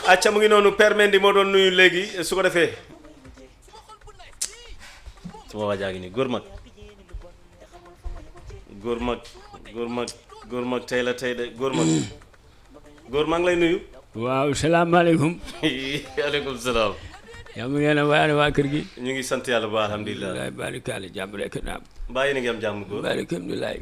acca mu ngi noonu Père Mendy moo doon nuyu léegi su ko defee suma waajaa ngi nii góor mag góor mag góor mag góor mag tey la tey de góor mag góor mag lay nuyu waaw salaamaaleykum aleykum salaam yaa mu ngeen a waane waa kër gi ñu ngi sant yàlla ba alhamdulilah wallaay barikaale jàmm rek naam bàyyi na ngi am jàmm góor barika alhamdulilah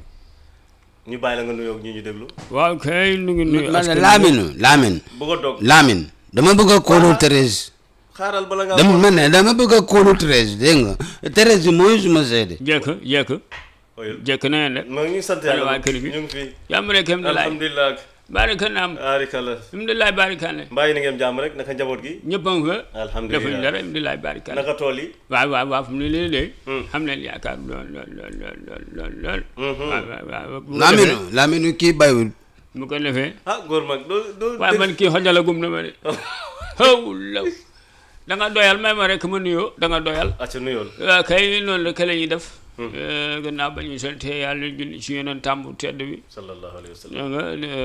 ñu bàyyi la nga nuyoo ak ñi ñu déglu waaw kay nu ngi nuyu man askan wi. Lamine Lamine bëgg a dog Lamine dama bëgg a kóolu Thérèse xaaral bala nga dama man ne dama bëgg a kóolu Thérèse dégg nga Thérèse mooy suma seede jekk jekk oyul jekk na ngeen def ma ngi sant Ana yàlla waa kër gi? ñu ngi fi jàmm rek alhamdulilah alhamdulilah barika naam arikala alhamdulilah barikaale mbàyyi na ngi am jàmm rek naka njaboot gi ñëpp a ngi fa Alhamdulilah. defuñ dara alhamdulilah barikaale naka tool yi waaw waaw waaw fu mu ne nii de Hmm. xam leen yaakaar lool lool lool lool lool lool lool Mhm. waaw waaw waaw bu ko Lamine defee- Lamine kii baywul bu ko defee ah góor mag doo doo waaye man kii xojalagum na ma de xaw la da nga doyal may ma rek ma nuyoo da nga doyal acca nuyool waaw kay noonu la ka la ñuy def gannaaw ba ñu sante yàlla julli ci yeneen tàmbu tedd bi sallallahu alayhi wa sallam da nga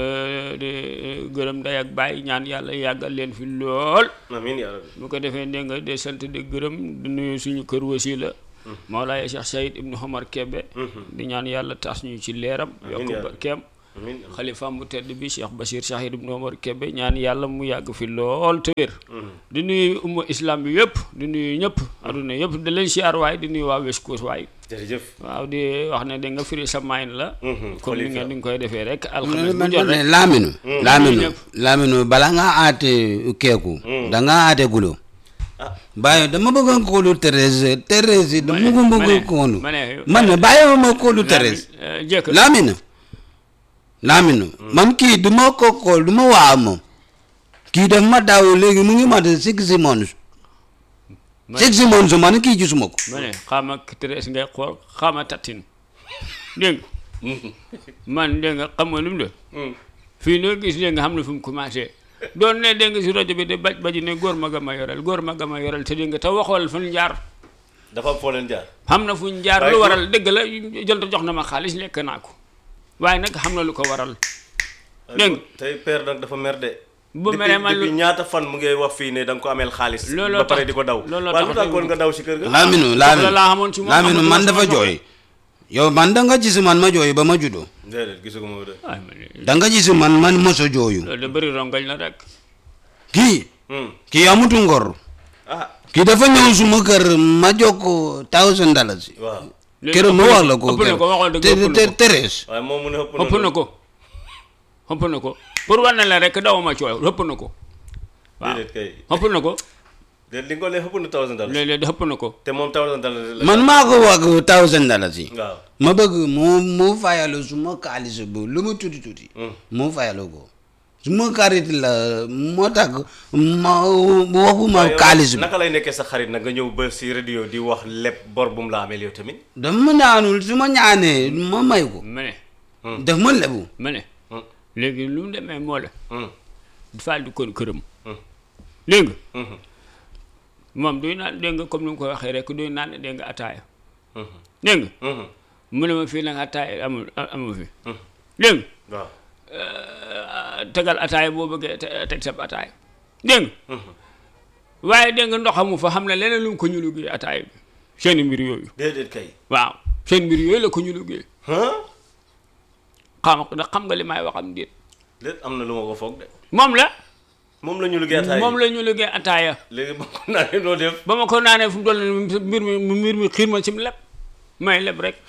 di gërëm ndey ak bàyyi ñaan yàlla yàggal leen fi lool amiin yaa rabbi bu ko defee dégg nga de sant di gërëm di nuyu suñu kër wasila Mawlaaya Cheikh Sayid Ibnu Omar Kebe di ñaan yàlla tas ñu ci leeram yokk yaa ba rabbi. kem amiin xalifaam bu tedd bi Cheikh Bachir Sayid Ibnu Omar Kebe ñaan yàlla mu yàgg fi lool te wér di nuyu umma islam bi yëpp di nuyu ñëpp aduna yëpp di leen siyaar waay di nuyu waa West Coast waay jërëjëf waaw di wax ne da nga firi sa mayin la Mhm, comme ni nga xalifa. ni nga koy defee rek alxames bu man jot ne rek Lamine Lamine ñëpp. Lamine bala nga aate keeku da nga aate gulo ah bàyyi dama bëgg a kóolu Thérèse Thérèse dama ko ma bëgg ne- a kóolu ma ne- man ne bàyyi ma kóolu Thérèse Euh, jëkk Lamine Lamine man kii du ma ko xool du ma waa moom kii daf ma daaw léegi mu ngi mat six months Ma- six months man kii gisuma ko ma ne xaama Thérèse ngay xool xaama tattin dégg nga man dégg nga xam nga lu mu de Hmm. fii noo gis dégg nga xam ne fu mu commencé doon ne dégg nga si rajo bi de baj baji ne góor ma ga ma yoral góor ma ga ma yoral te dégg nga te waxool fu ñu jaar dafa am foo leen jaar xam na fu ñu jaar Waaye lu góor- waral dëgg la jël jox na ma xaalis lekk naa ko waaye nag xam na lu ko waral dégg nga tey père nag dafa mer de Bu Depuis- meree man lu- depuis ñaata fan mu ngi wax fii ne da nga ko ameel xaalis Looloo ba pare tax- di ko daw looloo waaye tax lu tax kon dégg nga daw si kër ga Lamine la Lamine laa xamoon ci moom Lamine xamatuma man sama dafa jox. jooy yow man da nga gis man ma jooy ba ma juddoo déedéet gisu ko ma de ay ma ne da nga gis man man moso jooyu loolu de bëri rongañ la rek kii Hmm. kii amutu ngor ah kii dafa ñëw suma kër ma jox ko thousand dollars waaw léegi keroog ma ëpp na wax la ko ëpp na ko waxoon dëgg te ëpp na te ko Thérèse waaye moom mu ne ëpp ëpp na ko ëpp na ko pour wane la rek dawuma coow ëpp na ko waaw déedéet kay ëpp na ko déedéet li nga ko lee ëpp na thousand dollars léeg-léeg ëpp na ko te moom thousand dollars la man maa ko wax thousand dollars yi waaw ma bëgg mu mu fayalu suma xaalis bu lu mu tuuti tuuti Hmm. mu fayalu ko suma xarit la moo tax ma waxuma waaye yow xaalis bi naka lay nekkee sa xarit nag nga ñëw ba si radio di wax lépp bor bu mu la ameel yow tamit dama ñaanul su ma ñaanee ma may ko ma ne daf ma lebu ma ne Hmm. léegi lu mu demee moo la Hmm. faal di kon këram Hmm. dégg nga Mhm. moom duy naan dégg nga comme ni nga ko waxee rek duy naan dégg nga ataaya Mhm. dégg nga Mhm. mu ne ma fii nag ataaya amul amul fi Hmm. dégg nga waaw tegal ataaya boo bëggee te- teg sab ataaya dégg nga waaye dégg nga ndox amu fa xam ne leneen lu mu ko ñu liggéey ataaya bi seen mbir yooyu déedéet kay waaw seen mbir yooyu la ko ñu liggéey ah xam nga xam nga li may wax am déet déet am na lu ma ko foog de moom la moom la ñu liggéey ataay moom la ñu liggéey ataaya léegi ba ko naanee noo def ba ma ko naanee fu mu toll nii mbir mi mbir mi xiir ma ci mu leb may leb rek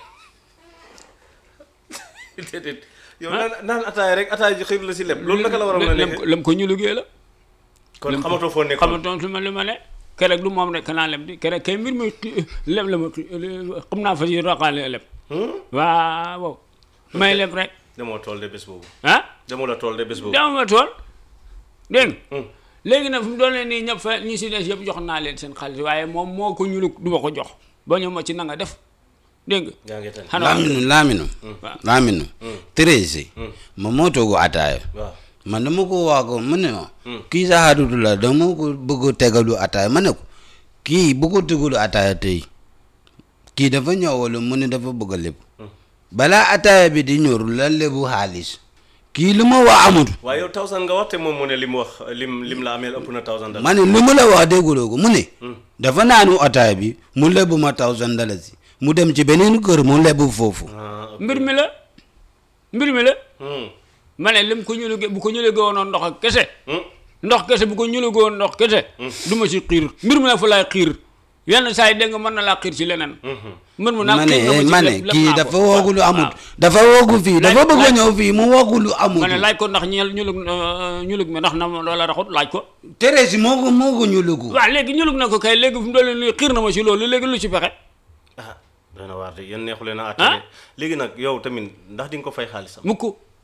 déedéet yow naan naan ataay rek ataay ji xiir la si lépp loolu naka la war a mën a lem nekkee lem ko ñu liggéey la kon xamatoo foo nekkoon xamatoon su ma li ma ne keroog du moom rek naa leb di keroog kay mbir mi xi- leb la ma xi- xam naa fa si roqaale leb Hmm? waaw may leb rek demoo tool de bés boobu ah demoo la tool de bés boobu dama ma tool dégg nga Hmm. léegi nag fu mu doon nii ñëpp fa ñi si des yëpp jox naa leen seen xaalis waaye moom moo ko ñulu du ma ko jox ba ñu ma ci na nga def dégg nga yaa ngi tane xanaa Lamine Lamine waaw Lamine Thérèse ma moo toogu ataaya waaw man dama ko wax ko mu ne ma kii sa xaritu la dama ko bëgg a tegalu ataaya ma ne ko kii bu ko tegalu ataaya tey kii dafa ñëw wala mu ne dafa bëgg a lébu balaa ataaya bi di ñor la lébu xaalis kii lu ma wax amut waaye yow thousand nga wax te moom mu ne li mu wax lim lim la ameel ëpp na thousand dal ma ne lu ma la wax dégguloo ko mu ne dafa naanu ataay bi mu lebu ma thousand dalasi mu dem ci beneen kër mu lebu foofu ah ok. mbir mi la mbir mi la Hmm. ma ne lim ko ñuluge bu ko ñuluge woon ndox ak kese Hmm. ndox kese bu ko ñuluge woon ndox kese du ma ci xiir mbir mi la fa laay xiir yenn saa yi dégg nga mën na laa xiir ci leneen mbir mu nag ma xiir nga ne ci ma ne lépp- lépp kii naa dafa ko. woogu lu waaw, amut waaw. dafa woogu fii dafa Laaj- bëgg a laaj- ñëw fii mu woogu lu amut ma ne laaj ko ndax ñeel ñulug euh, ñulug mi ndax na ma loola raxut laaj ko tere si moo ko moo ko ñu lugu waaw léegi ñulug na ko kay léegi fu mu doon nii xiir na ma ci loolu léegi lu ci pexe ah dana waar de yéen neexu leen a Ah? àttale léegi nag yow tamit ndax di nga ko fay xaalisam mukk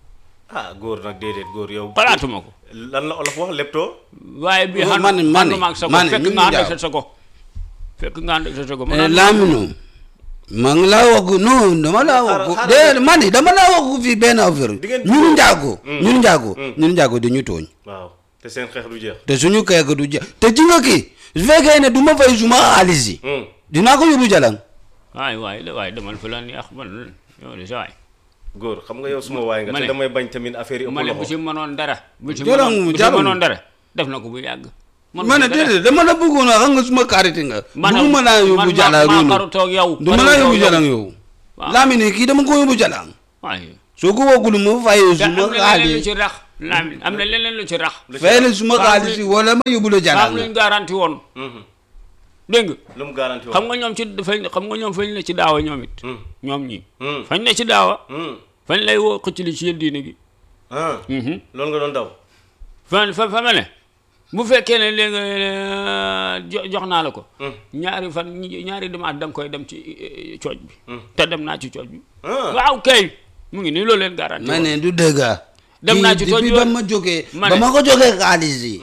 ah góor nag déedéet góor yow xalaatuma ko lan la olof wax leptoo waaye bi Oh, xam man- man- ànduma ak sa ko man- fekk ñu nga ànd ngi ak sa sago fekk nga ànd ak sa sago man Lamine ma ngi laa wax non dama laa wax xaaral- déedéet man dama laa wax fii benn affaire Di ngeen ñun jubóo. njaago ñun njaago ñun njaago dañu tooñ waaw te seen xeex du jeex te suñu keek du ja te ci nga kii su fekkee ne du ma fay suma xaalis yi Hmm. dinaa ko yóbbu jalang waay waay la waay demal fa la neex man yow de sa waay góor xam nga yow suma waay nga ma te ne- damay bañ tamit affaire yi ëpp ma ne bu ci loxo mënoon dara bu ci Jolong, mënoon bu ci jolong. mënoon dara def na ko bu yàgg man ma ne déedéet dama la bëggoon a xam nga suma karité nga du ma laa yóbbu jalang maa noonu xaru toog yow du ma laa yóbbu jalang yow Waaw. Lamine kii dama ko yóbbu jalang waay soo ko woggul ma fay te am suma na leneen lu xaalis ci rax Lamine am na leneen lu ci rax fay la suma Faaw xaalis yi wala ma yóbbu la am jalang luñ garanti woon Mhm. dégg nga lu mu garanti xam nga ñoom ci fañ xam nga ñoom fañ ne ci daawa ñoom it Hmm. ñoom ñi Hmm. fañ ne ci daawa Hmm. fañ lay woo xëcc li ci yël diine gi ah Mhm. loolu nga doon daw fa fa fa ma ne bu fekkee ne léegi nga jo- jox naa la ko Hmm. ñaari fan ñi- ñaari demaat da nga koy dem ci eh, cooj bi te dem naa ci cooj bi ah waaw kay mu ngi nii loolu leen garanti ma woon. ne du dëgg Dem kii naa ci depuis tooñ ba yoon. ma jógee Ma ba ne- ma ko jógee xaalis yi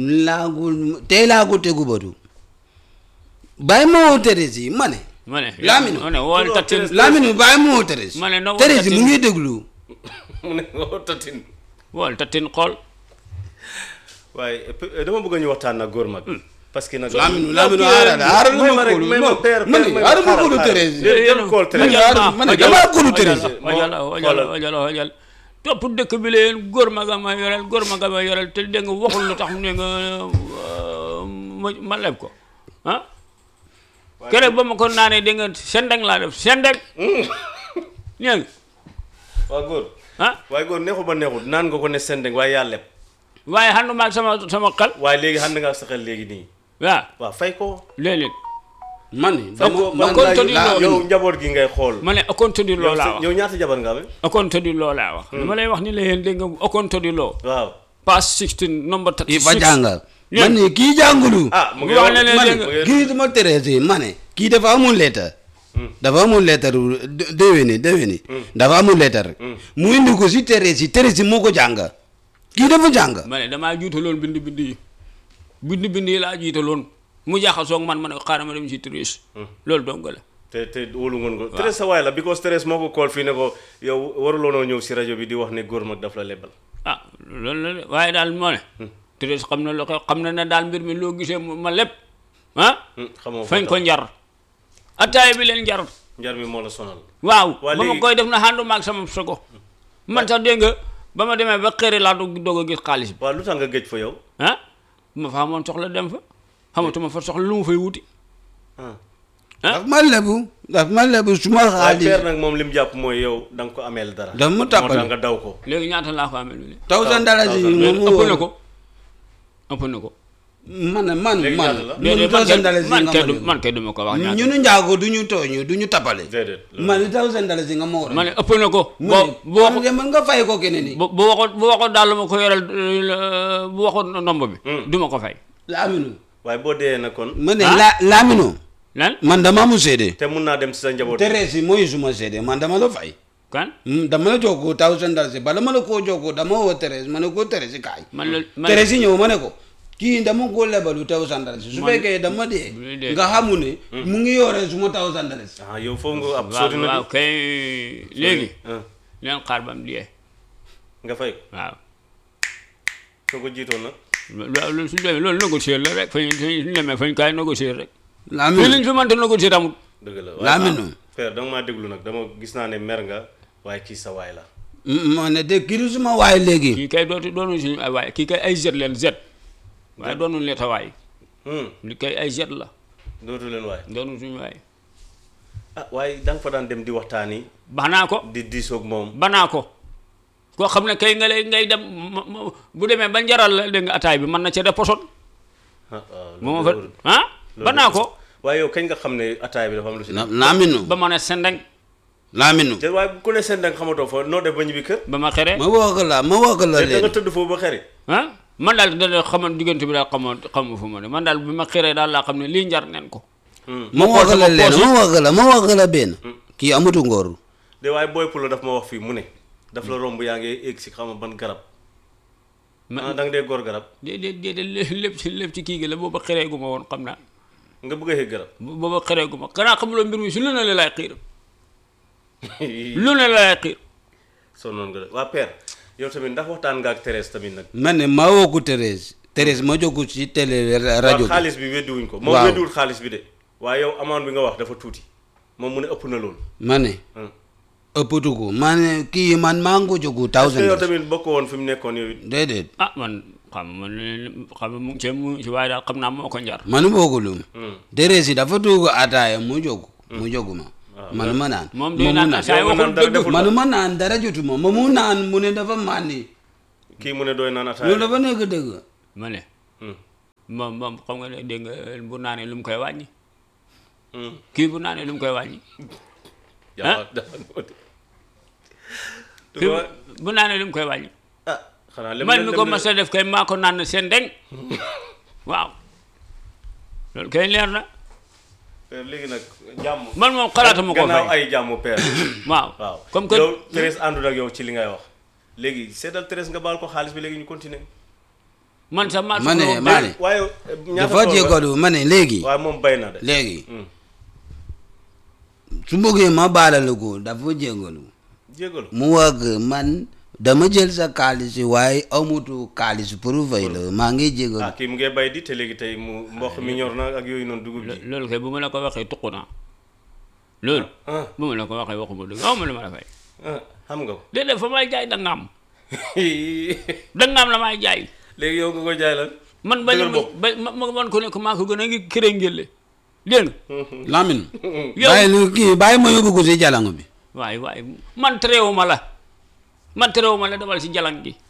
laagul tey laa ko tegu batu bàyyi ma woo Thérèse yi ma ne ma ne Lamine. ma ne wool Loolu tattin Thérèse- Lamine bàyyi ma woo Thérèse Ma ne na woo Thérèse mu Tatine. ngi déglu mu ne nga tatin wool tattin xool waaye eh, dama bëgg ñu waxtaan nag góor mag parce que nag Lamine Lamine aaral aaral may ma ma rek kóolu may ma non père ma ne père may ma aaral ma xaaral, kóolu xaaral. Thérèse Déedéet, jël kool Thérèse. Aaral- ma ne damaa kóolu Thérèse wajal wajal wajal wajal topp dëkk bi leen góor ma nga ma yorel góor ma nga ma yorel te dégg nga waxul lu tax mu ne nga euh, ma ma leb ko ah keroog ba ma ko naanee dégg nga sendeng laa def sendeng ñee waaw góor ah waaye góor neexul ba neexul naan nga ko ne sendeng waaye yaa leb waaye xandu maag sama sama xel waaye léegi xam nga sa xel léegi nii waaw waaw fay ko léeg-léeg man ni fay ko man man kon laa- tëddi laa- loolu. yow njaboot gi ngay xool ma ne okonte di loo laa wax yow ñaata jabar nga amee okonte di loo laa wax dama lay wax ni la yéen dégg nga okonte di loo waaw page 16 number kii fa 36 jàngal Yéen. man ni kii jàngulu ah mu ngi wax wax ne leen ma dégg ne nga kii dama Thérèse yi ma ne kii dafa amul lettre dafa amul lettre dé- déwéni déwéni dafa amul lettre mu indi ko si Thérèse yi Thérèse yi moo ko jàng kii dafa jàng ma ne damaa jiitaloon bind bind yi bind bind yi laa jiitaloon mu jaxasoog man ma ne xaaral ma dem si Thérèse loolu dong la te te wóolu ngoon ko Thérèse sa waay la because Thérèse moo ko kool fii ne ko yow waruloonoo ñëw si rajo bi di wax ne góor mag daf la lebal ah loolu la de waaye daal moo ne Thérèse xam na loo xew xam na ne daal mbir mi loo gisee mu- ma lépp ah Hmm, xamoo fañ ko ko njar attaaya bi leen njar njar mi moo la sonal waaw Waa ba ma léegi- koy def na xàndu maag sama sogo man sax dégg nga ba ma demee ba xëri laa doog doog a gis xaalis bi waaw lu tax nga géej fa yow ah ma fa amoon soxla dem fa xamatuma fa soxla lu mu fay wuti ah daf ma lebu daf ma lebu suma waaye xaalis père nag moom li mu jàpp mooy yow da nga ko ameel dara Daf ma moo tàppale. tax nga daw ko léegi ñaata laa ko amee lu ne thousand dollars yi thousand. moom ëpp na ko ëpp na ko man man Léegi man ñaata la? man déedéet man thousand kay dollars yi man nga kay ma du lebu man kay du ma ko wax ñaata ñunu njaago du ñu tooñu du ñu tapale déedéet man thousand dollars yi nga ma war a ma ne ëpp na ko mu boo ne bu waxu man nga fay ko keneen ni bu bu waxoon bu waxoon daal ma ko yoreel euh, bu waxoon ndomb bi du ma ko fay laaminu waaye boo dee nag kon ma ne Ah? la laaminu lan man dama mu seede te mun naa dem si sa njaboot Thérèse yi mooy suma seede man dama la fay kan Mm, dama la jox ko thousand dollars yi bala ma la koo jox ko dama woo Thérèse ma ne ko Thérèse kaay man la man Thérèse yi ñëw ma ne ko kii dama ko lebalu thousand dollars su Man- fekkee dama dee bu dee- nga xamu ne mu ngi yore suma thousand dollars ah yow foofu nga ab waaw sori na waaw di kay léegi ah, leen xaar ba mu diyee nga fay ko waaw soo ko jiitoon nag loolu suñu demee loolu négocier la rek fañ suñu demee fañ kaay négocier rek fii Lamine liñ fi mënta négocier amul dëgg la Lamine père danga maa déglu nag dama gis naa ne mer nga waaye kii sa waay la ma ne de kii du suma waay léegi kii kay dootu doonu suñu ay waay kii kay ay jet leen jet waaye doonu leen waay Hmm. li kay ay jet la dootu leen waaye doonu suñu waay ah waaye da nga fa daan dem di waxtaani banaa ko di diisoog moom banaa ko koo xam ne kay nga lay ngay dem ma- ma- bu demee ba njaral la dégg nga ataay bi mën na ca def poson ah waaw bu ma loolu fa wóorul. ah Loolu banaa ko waaye yow kañ nga xam ne ataay bi dafa am lu si La- laaminu ba ma ne sendeng laaminu te waaye ku ne seen da nga xamatoo fa noo def ba ñibbi kër ba ma xere ma wax la ma wax la te da nga leen tëdd foofu ba xeri ah man daal da xaman diggante bi daal xamoon xamu fu ma ne man daal bi ma xeree daal laa xam ne lii njar nen ko ma wax la leen ma wax la ma wax la benn kii amutu ngóor de waaye booy pulo daf ma wax fii mu ne daf la romb yaa ngi egg si xam nga ban garab ma ah da nga dee góor garab déedéet déedéet lépp ci lépp ci kii gi la booba xeree gu ma woon xam naa nga bëgg a yëg garab booba xeree gu ma xanaa xamuloo mbir mi su lu ne la laay xiir lu ne la laay xiir soo noonu nga def waa père yow tamit ndax waxtaan nga ak Thérèse tamit nag ma ne ma woo ko Thérèse Thérèse ma jógu ci télé rajo waaw bi xaalis bi weddiwuñ ko moom Waaw. weddiwul xaalis bi de waaye yow amaan bi nga wax dafa tuuti moom mu ne ëpp na loolu ma ne Hmm. ëppatu ko ma ne kii man maa ngi ko jógu est-ce que yow thousand tamit bokk woon fi mu nekkoon yow it déedéet ah man xam man xam mu ngi ci mu ngi ci waaye daal xam naa moo ko njar man boogulum Hmm. Thérèse dafa tuug ataaya mu jógu mu jógu ma man ma naan moom ma day mu naan naan ataaya yow nga waxul naan dara dëgg deful man ma naan dara jotuma ma mu naan mu ne dafa màndi kii mu ne dooy naan ataaya loolu dafa nekk dëgg ma ne Hmm. moom moom xam nga ne dégg nga bu naanee lu mu koy wàññi Hmm. kii bu naanee lu mu koy wàññi Jaa- dafa- kii bu- bu naanee lu mu koy wàññi ah xanaa lem man lem- mi ko lem- mas a def kay maa ko naan seen deng waaw loolu kay leer na Père, léegi nag jàmm man moom xalaatuma ko gannaaw fay ay jàmm père waaw waaw comme que yow Thérèse àndul ak yow ci li ngay wax léegi seetal Thérèse nga baal ko xaalis bi léegi ñu continuer man sax maa ma ne soxla woon ma bay- ne waaye ñaata dafa tool nga- jégalu ma ne léegi waaye moom bay na de léegi Hmm. su bëggee ma baalal ko dafa jégalu jégalu mu wax man dama jël sa xaalis waaye amutu xaalis pour fay la maa ngi ah jégalu kii mu ngee bay di te léegi tey mu mboq mi ñor na ak yooyu noonu dugub lo- ji loolu kay bu ma la ko waxee tuqu naa loolu ah bu ma la ko waxee waxuma dëgg aw ma la ma la fay ah xam nga ko déedéet fa may jaay dangaam dangaam la may jaay léegi yow nga ko jaay la man bañu dëggal bopp. ba ma ma man ko ne ko maa ko gën a ngi këré ngélle dégg nga Lamine yow bàyyi lu kii bàyyi ma yóbbu ko si jalango bi waaye waaye man terewuma la man terewuma la demal si jalang gi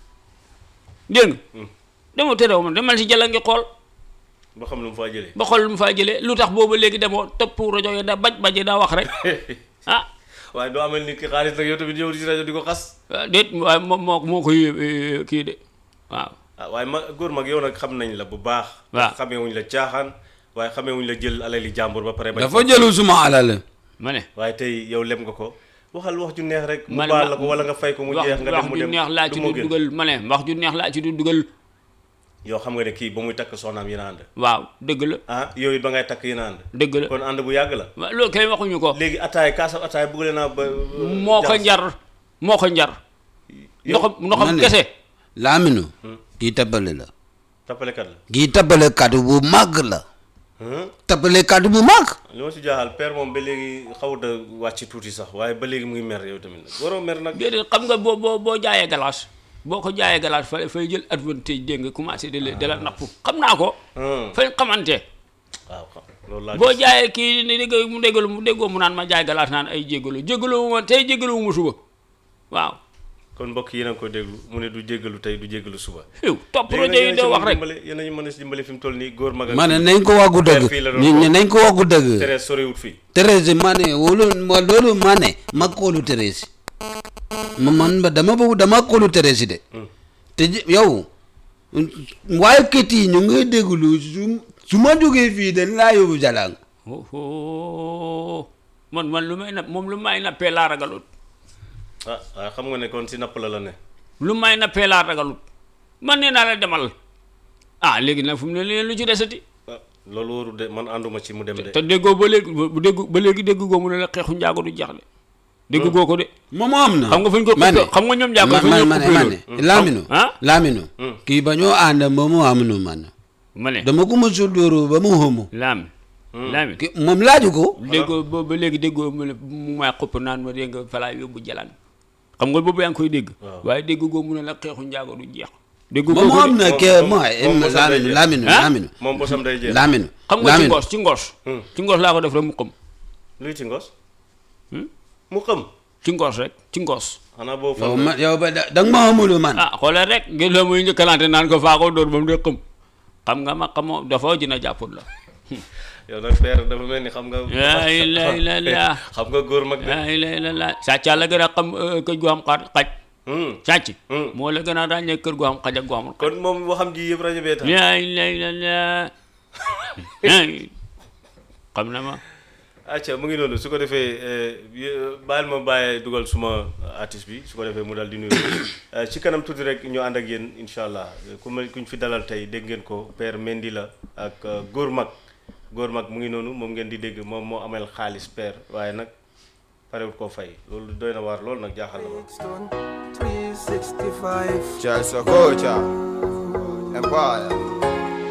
dégg nga dama terewuma demal si jalang gi xool ba xam lu mu faa jëlee ba xool lu mu faa jëlee lu tax boobu léegi demoo topp rajo yi da baj baje daa wax rek ah waaye doo amel nit ki xaalis nag yow tamit yow ci rajo di ko xas ah, déet waaye moo moo moo koy eh, kii de waaw ah waaye ma góor mag yow nag xam nañ la bu baax waaw. xamee wuñ la caaxaan waaye xamee wuñ la jël alali jàmbur ba pare bañ dafa jëlu suma alal ma ne waaye tey yow lem nga ko waxal wax ju neex rek mu ma ne baal ma- la ko wala nga fay ko mu wax jeex nga wax dem mu ju dem neex laa du ci moo du gën. dugal ma ne wax ju neex laa ci du dugal yow xam nga ne kii ba muy takk soxnaam yéen a ànd waaw dëgg la ah yow it ba ngay takk yéen a ànd dëgg la kon ànd bu yàgg la waaw loolu kay waxuñu ko léegi ataay kaasab ataay bëggale naa ba moo ko jaxas. njar moo ko njar Yow- ndoxam ndoxam ma ne. kese Lamine kii tappale la tappalekat la kii tappale katu bu mag la Hum? tappale katu bu mag li ma si jaaxal père moom ba léegi xawut a wàcc tuuti sax waaye ba léegi mu ngi mer yow tamit nag waroo mer nag déedéet xam nga boo boo boo jaayee galaas boo ko jaayee galaas fa fay jël advantage dégg nga commencé di la di la napp xam naa ko Hum. fañ xamante waaw xam loolu laa boo gis. jaayee kii ni dégg mu déggalu mu déggoo mu naan ma jaay galaas naan ay jéggalu jéggalu ma tey jéggalu ma suba waaw kon mbokk yi yéen a ngi ko déglu mu ne du jéggalu tey du jéggalu suba yow topp léegi rajo nag yi doo wax rek dimbale yéen a ñu mën a si dimbale fi mu toll nii góor mag ak ma ne nañ ko wàggu dëgg fii la doon ñu ñu nañ ko wàggu dëgg Thérèse soriwut fii Thérèse ma ne wóolu ma loolu ma ne ma koolu Thérèse ma man ba dama bëgg dama koolu Thérèse de te ji- yow waaye kët yi ñu ngay déglu su su ma jógee fii dañ laa yóbbu jalang oh man man lu may napp moom lu may nappee laa ragalut ah waaye xam nga ne kon si napp la la ne lu may nappee laa ragalut man nee naa la demal ah léegi nag fu mu ne leen lu ci desati ah loolu wóoru de man ànduma ci mu dem de te déggoo ba léegi bu dégg ba léegi dégg goo mu ne la xeexu njaago du jax de dégg goo ko de moom am na xam nga fu ñu ko ma ne xam nga ñoom njaago ma fu ñu ma ko ma ne ma ne Lamine ah Lamine kii ba ñoo ànd ba mu am nu man ma ne dama ko ma sudóoru ba mu xamu laam laami ki moom laaju ko déggoo ba ba léegi déggoo mu ne mu may xupp naan ma dégg nga falaa yóbbu jalan xam nga boobu yaa ngi koy dégg Waaw. waaye dégg goo mu ne la xeexu njaago du jeex dégg moom goo am na moom- ke moom- mooy moom bosam day laaminu jeex. laaminu Ah? laaminu moom bosam day jeex laaminu xam nga ci laaminu ngos ci ngos Hmm. ci ngos laa ko def rek mu xam luy ci ngos Hmm? mu xam ci ngos rek ci ngos xanaa boobu yow fan ma yow ba da da nga ma xamulu man ah xoolal rek ngeen la muy njëkkalante naan ko faa ko dóor ba mu dee xam xam nga ma xamoo dafa dina jàppul la yow nag père dafa mel ni xam nga laa ilaaha illallaah. xam nga góor mag de laa ilaaha illallaah sàcc la gën a xam euh, kër gu am xar xaj Hmm. sàcc Hmm. moo la gën a ràññee kër gu am xaj ak gu amul xaj kon moom waxam ji yëpp rajo bee tax laa ilaaha illallaah Ay, xam na ma acca mu ngi noonu su ko defee eh, y- baal ma bàyyee dugal suma artiste bi su ko defee mu daal di nuyu Eh, ci kanam tuuti rek ñu ànd ak yéen incha allah ku ma kuñ fi dalal tey dégg ngeen ko père Mendy la ak eh, góor mag góor mag mu ngi noonu moom ngeen di dégg moom moo amel xaalis père waaye nag parewut koo fay loolu doy na waar loolu nag jaaxal na ma Kingston 365. Charles Okocha Empire